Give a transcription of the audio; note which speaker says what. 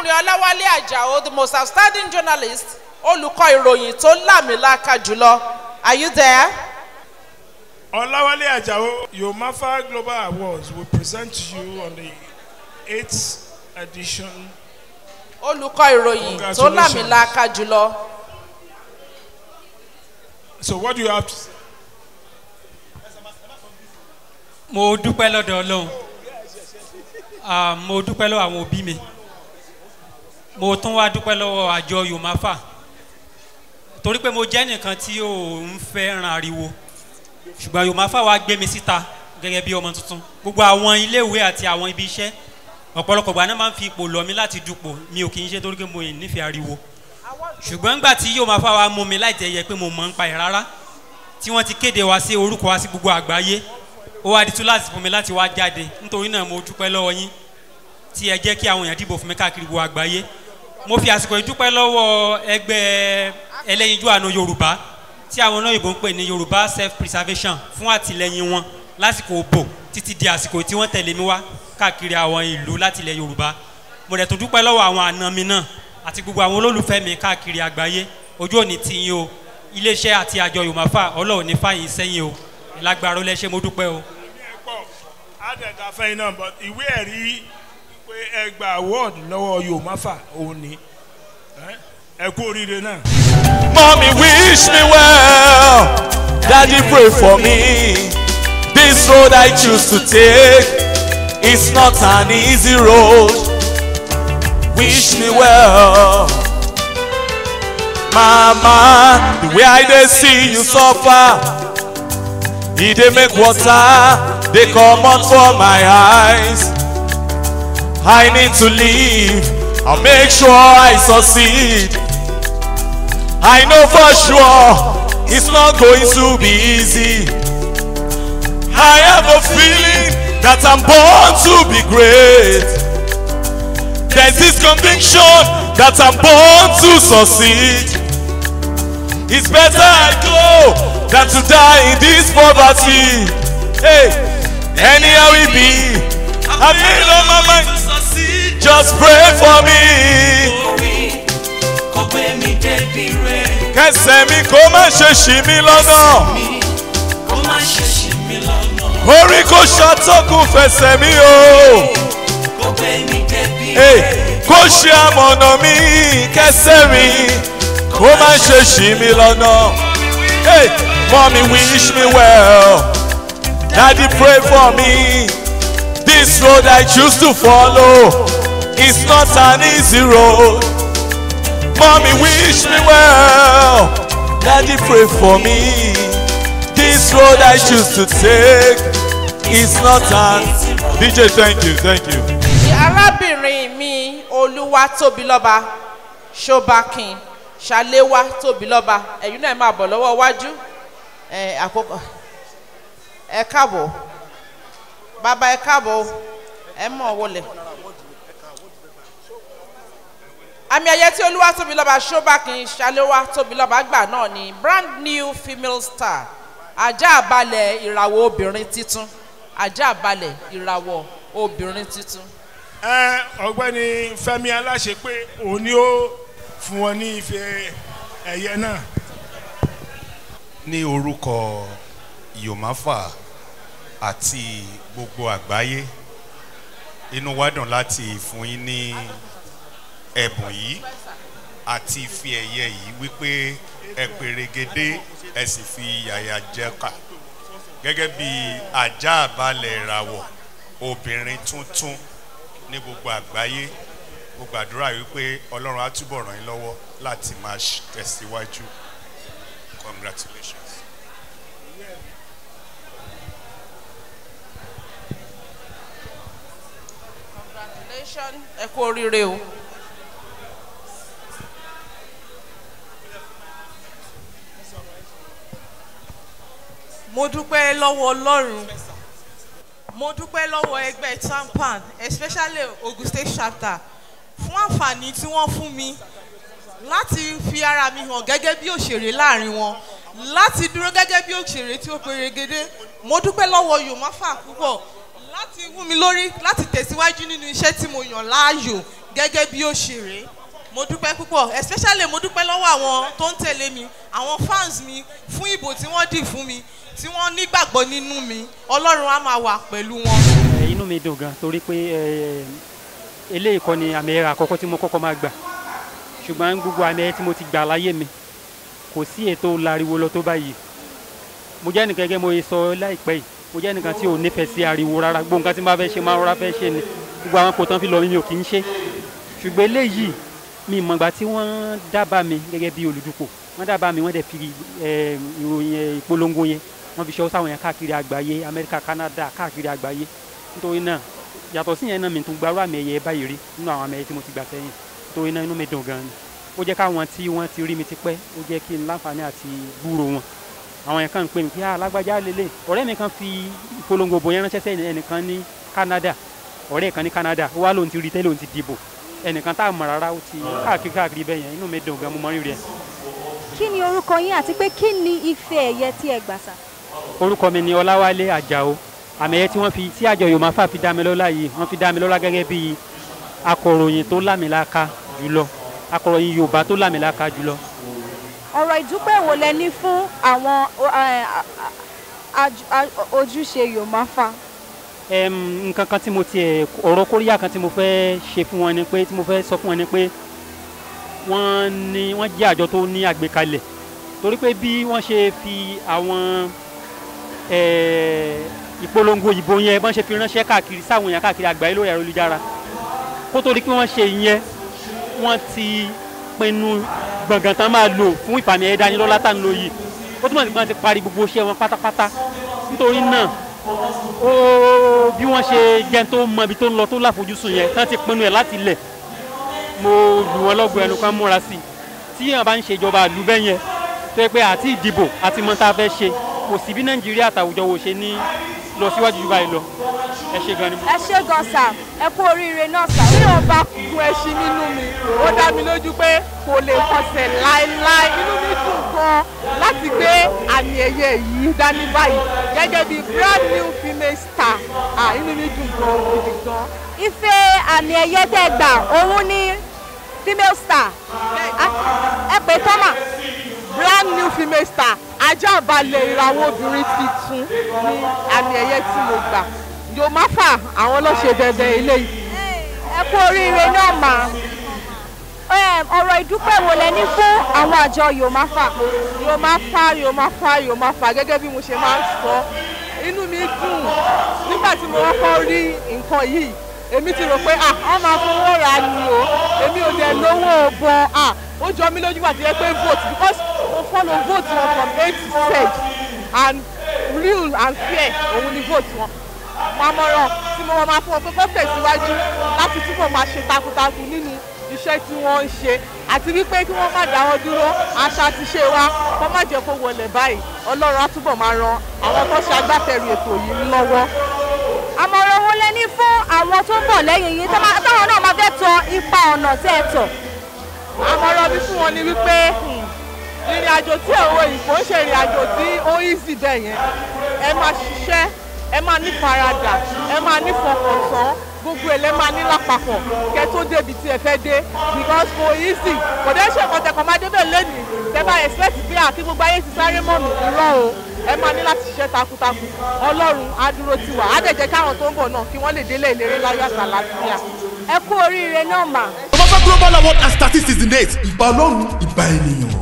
Speaker 1: arákùnrin ọláwálé àjàó the most outstanding journalist olùkọ́ ìròyìn tó lámìlaka jùlọ are you there?
Speaker 2: Olawale Ajao, Yomafa Global Awards will present to you on the eighth edition.
Speaker 1: olùkọ́ ìròyìn tó
Speaker 2: Congratulations.
Speaker 1: lámìlaka jùlọ
Speaker 2: So, what do you have to say?
Speaker 3: mo dúpẹ́ lọ́dọ̀ ọlọ́run Ah, mo dúpẹ́ lọ́wọ́ àwọn òbí mi mo tún wá dúpẹ́ lọ́wọ́ àjọ yomafa torí pé mo jẹ́ nìkan tí ò ń fẹ́ràn ariwo ṣùgbọ́n yomafa wa gbé mi síta gẹ́gẹ́ bí ọmọ tuntun gbogbo àwọn iléèwé àti àwọn ibi iṣẹ́ ọ̀pọ̀lọpọ̀ gbà náà máa ń fi ipò lọ mi láti dupò mi ò kì í ṣe torí pé mo ì nífẹ̀ẹ́ ariwo ṣùgbọ́n nígbà tí yomafa wa mú mi láì tẹ̀ yẹ pé mo mọ̀ ń pa ẹ̀ rárá tí wọ́n ti kéde wa sí orúkọ wa sí gbogbo àgbáyé ó wá di tún láti fún mi láti wá jáde nítorí náà mo dúpẹ́ lọ́wọ́ yín tí ẹ jẹ́ kí àwọn èèyàn dìbò fún mi káàkiri gbogbo àgbáyé mo fi àsìkò yìí dúpẹ́ lọ́wọ́ ẹgbẹ́ ẹlẹ́yinjú àánú yorùbá tí àwọn olóyìnbó ń pè ní yorùbá self preservation fún àtìlẹyìn wọn lásìkò òbò títí di àsìkò tí wọ́n tẹ̀lé mi wá káàkiri àwọn ìlú láti ilẹ̀ yorùbá mo dẹ̀ tún dúpẹ́ lọ́wọ́ àwọn àna mi náà àti gbogbo àwọn olólùfẹ́ mi káàkiri àgbáyé ojú òní ti yín o iléeṣẹ́ àti àjọ yorùbá ọlọ́run ní fàyín sẹ́yìn o lágbára ó lẹ́ṣẹ́ mo dúpẹ́ o.
Speaker 2: pọ̀ àdẹ̀dà fẹ́yìn náà but ìwé ẹ̀rí pé ẹ gba award lọ́wọ́ yomafa òun ni Eh? ẹ kú oríire náà.
Speaker 4: Mommy wish me well. Daddy pray for me. This road I choose to take is not an easy road. Wish me well. Mama, the way I dey see you suffer, e dey make water dey comot for my eyes. I need to leave and make sure I succeed. I know for sure it's not going to be easy. I have a feeling that I'm born to be great. There's this conviction that I'm born to succeed. It's better I go than to die in this poverty. Hey, anyhow it be, I made up my mind. Just pray for me. kẹsẹ̀ mi kó má ṣe ṣì mí lọ́nà. orí kò ṣàtọ́kùn fẹsẹ̀ mi o. Hey, kó ṣe àmọ̀nà mi kẹsẹ̀ mi kó má ṣe ṣì mí lọ́nà. Hey, mommy wish me well. Daddy pray for me. This road I choose to follow is not an easy road. Mommy wish me well. Daddy pray for me. This road I choose to take is not an. DJ, thank you, thank you.
Speaker 1: arábìnrin mi olúwa tóbi lọ́ba ṣọbakin ṣàléwá tóbi lọ́ba ẹ̀yin náà máa bọ̀ lọ́wọ́ iwájú ẹ̀ àkókò ẹ káàbọ̀ bàbá ẹ káàbọ̀ ẹ mọ̀ wọlé. àmì ẹ̀yẹ tí olúwa tóbi lọ́ba ṣọbakin ṣàléwá tóbi lọ́ba gbà náà ni brand new female star ajá àbálẹ̀ ìràwọ̀ obìnrin titun ajá àbálẹ̀ ìràwọ̀ obìnrin titun.
Speaker 2: ẹ ọgbẹ́ni fẹ́mi aláṣẹ pé òun ni ó fún wọn ní ife ẹ̀yẹ náà.
Speaker 5: ní orúkọ yomafa àti gbogbo àgbáyé inú wa dùn láti fún yín ní ẹ̀bùn yìí àti ìfi ẹ̀yẹ yìí wípé ẹ pèrègede ẹ sì fi yàyà jẹ́ka gẹ́gẹ́ bí ajá àbálẹ̀ ìràwọ̀ obìnrin tuntun ní gbogbo àgbáyé mo gbàdúrà wípé ọlọ́run á túbọ̀ ràn yín lọ́wọ́ láti máa ṣ- tẹ̀síwájú congratulations.
Speaker 1: congratulations ẹ kú oríire o.
Speaker 6: mo dúpẹ́ lọ́wọ́ ọlọ́run mo dúpẹ́ lọ́wọ́ ẹgbẹ́ tampan especially ogun state chapter fún àǹfààní tí wọ́n fún mi láti fi ara mi hàn gẹ́gẹ́ bí òṣèré láàrin wọn láti dúró gẹ́gẹ́ bí òṣèré tí ó perégedé mo dúpẹ́ lọ́wọ́ yomafa púpọ̀ láti wú mi lórí láti tẹ̀síwájú nínú iṣẹ́ tí mo yàn láàyò gẹ́gẹ́ bí òṣèré mo dúpẹ́ púpọ̀ especially mo dúpẹ́ lọ́wọ́ àwọn tó ń tẹ̀lé mi àwọn fans mi fún ìbò tí wọ́n dì fún mi tí wọ́n nígbàgbọ́ nínú mi ọlọ́run á máa wà pẹ̀lú wọn.
Speaker 7: Ẹ, inú mi dùn gan torí pé ẹ, eléyìí kọ́ ni àmì ẹ̀rọ àkọ́kọ́ tí mo kọ́kọ́ máa gbà ṣùgbọ́n gbogbo àmì ẹ̀rọ tí mo ti gbà láyé mi kò sí ètò láriwo lọ tó báyìí mo jẹ́ nìkan gẹ́gẹ́ mo yẹ sọ láìpẹ́ yìí mo jẹ́ nìkan tí ò nífẹ̀ẹ́ sí ariwo rárá gbogbo nǹkan tí n bá fẹ́ ṣe máa rọra fẹ́ ṣe ni gbogbo àwọn kò tán fi lọ mi mi ò kì í ṣe ṣùgbọ́n eléyìí mi ìmọ̀gbà tí wọ́n dábàá mi gẹ́gẹ́ bí olùdúkọ̀ wọ́n dábàá mi wọ́n dẹ̀ fi ẹ, ìròyìn ẹ, ìpolongo yẹn wọ́n fi ṣọ́ sáwọn yẹn káàkiri àgbáyé amẹ́ríkà canada káàkiri àgbáyé nítorí náà yàtọ̀ sí yẹn náà mi tún gbarú àmì ẹ̀yẹ báyìí rí nínú àwọn àmì ẹ̀yẹ tí mo ti gbà sẹ́yìn nítorí náà inú mi dùn gan ni ó jẹ́ káwọn tí wọ́n ti rí mi ti pẹ́ ó jẹ́ kí n láǹfààní àti gbúrò wọn àwọn yẹn kàn ń pè mí pé alágbájá lélẹ̀ ọ̀rẹ́ mi kan fi ìpolongo bò yẹn ránṣẹ́ sẹ́yìn ẹnìkan ní canada ọ̀rẹ́ kan ní canada ó wá lóun ti rí tẹ́lẹ̀ òun ti dìbò ẹnìkan tá a mọ̀ rárá ó ti káàkiri káàkiri bẹ́ẹ̀ yẹn inú mi dùn gan mo mọ rírì ẹ̀
Speaker 8: kí ni orúkọ yín àti pé kí ni ife ẹ̀yẹ tí ẹ gbà sà.
Speaker 7: orúkọ mi ni ọláwálé àjàó àmì ẹ̀yẹ tí wọ́n fi tí àjọ yorùbá fà fi dá mi lọ́lá yìí wọ́n fi dá mi lọ́lá gẹ́gẹ́ bí akọ̀ròyìn tó lámìlaka jùlọ akọ̀ròyìn yorùbá tó lámìlaka jùlọ
Speaker 8: ọ̀rọ̀ ìdúpẹ́ wo lẹ ní fún àwọn ẹ, a- a- aj- a- ojúṣe yomafa.
Speaker 7: Em, nǹkan kan tí mo tiẹ̀ ọ̀rọ̀ kóríyá kan tí mo fẹ́ ṣe fún wọn ni pé tí mo fẹ́ sọ fún wọn ni pé wọ́n ní wọ́n jẹ́ àjọ tó ní àgbékalẹ̀ torí pé bí wọ́n ṣe fi àwọn eh, ìpolongo ìbò yẹn bọ́n ṣe fi ránṣẹ́ káàkiri sáwọn èèyàn káàkiri àgbáyé lórí ayélujára kó tó di pé wọ́n ṣe ìyẹn wọ́n ti pinnu gbọ̀ngàn tán máa lò fún ìfàmì ẹ̀dá ní lọ́lá tàn lóyè ó túmọ̀ sí pé wọ́n ti parí gbogbo iṣẹ́ wọn pátápátá nítorí náà ó bí wọ́n ṣe jẹ́ tó mọ ibi tó ń lọ tó láfojúsùn yẹn tán ti pinnu ẹ̀ láti lẹ̀ mo lù wọ́n lọ́gbọ̀ ẹnu kan múra sí i tí èèyàn bá ń ṣèjọba àlú bẹ́ẹ̀ yẹn tó yẹ pé àti ìdìbò àti mọ tá a fẹ́ ṣe kò sí bí nàìjíríà àtàwùjọ wo ṣe ní lọ síwájú jù báyìí lọ ẹ ṣe gan ni mo.
Speaker 8: ẹ ṣe gan sà ẹ kú oríire náà sà.
Speaker 6: bí wọn bá gun ẹṣin nínú mi ó dá mi lójú pé kò lè kọsẹ̀ láéláé inú mi dùn gan láti gbé àmì ẹ̀yẹ yìí dání báyìí gẹ́gẹ́ bí brand new female star ah, inú mi dùn gan gidi gan.
Speaker 8: ife àmì ẹ̀yẹ tẹ́ ẹ gbà òun ní female star A- ẹ pè tọ́mà
Speaker 6: brand new female star ajá balẹ̀ ìràwọ̀ obìnrin tuntun ní àmì ẹ̀yẹ tí mo gbà yomafa àwọn ló ṣe dandan eléyìí.
Speaker 8: ẹ kú oríire náà mà Em, ọ̀rọ̀ ìdúpẹ́ wo lẹ ní fún àwọn àjọ yomafa.
Speaker 6: yomafa yomafa yomafa gẹ́gẹ́ bí mo ṣe máa ń sọ inú mi dùn nígbà tí mo kọ́kọ́ rí nǹkan yìí èmi ti rò pé ah wọ́n máa fowó ra ni o èmi ò dẹ̀ lówó bọ̀ ah ó jọ mí lójú àti yẹ pé vote because mo follow vote wọn from a to z and real and fair òun ni vote wọn mamọ̀ràn tí mo máa fún ọ pé kó tẹ̀síwájú láti túbọ̀ máa ṣe takuntakun nínú iṣẹ́ tí wọ́n ń ṣe àti wípé kí wọ́n má dáwọ́ dúró àṣà àti ṣe wa kó má jẹ́ kó wọlé báyìí ọlọ́run á túbọ̀ máa ran àwọn tó ṣe agbátẹrù ètò yìí lọ́wọ́.
Speaker 8: àmọ̀ràn wo lẹ ní fún àwọn tó ń bọ̀ lẹ́yìn yìí tó máa- táwọn náà máa fẹ́ tọ ipa ọ̀nà tẹ́ ẹ tọ̀.
Speaker 6: àmọ̀ràn mi fún wọn ni wípé hmm, ìrìn àjò tí òwe ìfò ń ṣe ìrìn àjò tí ó easy bẹ́ẹ̀ yẹn ẹ máa ṣiṣẹ́ ẹ máa ní faradà ẹ máa ní fọkàntán gbogbo ẹ̀ lẹ́ máa ní lápapọ̀ kẹ́ tó débi tí ẹ fẹ́ dé because kò easy kò dé ṣe nǹkan tẹ̀kọ̀ máa débẹ̀ lẹ́nìí tẹ́ bá expect pé àti gbogbo ayé ti sáré mọ́ mi irọ́ o ẹ máa ní láti ṣiṣẹ́ takuntakun ọlọ́run á dúró tì wá á dẹ̀ jẹ́ káwọn tó ń bọ̀ náà kí wọ́n lè délé ìlérí láyọ̀ àtàlàfíà.
Speaker 8: ẹ kú oríire náà mà.
Speaker 9: Global Award and Statistics in date. Ìbà Ọlọ́run, ìbà ènìyàn.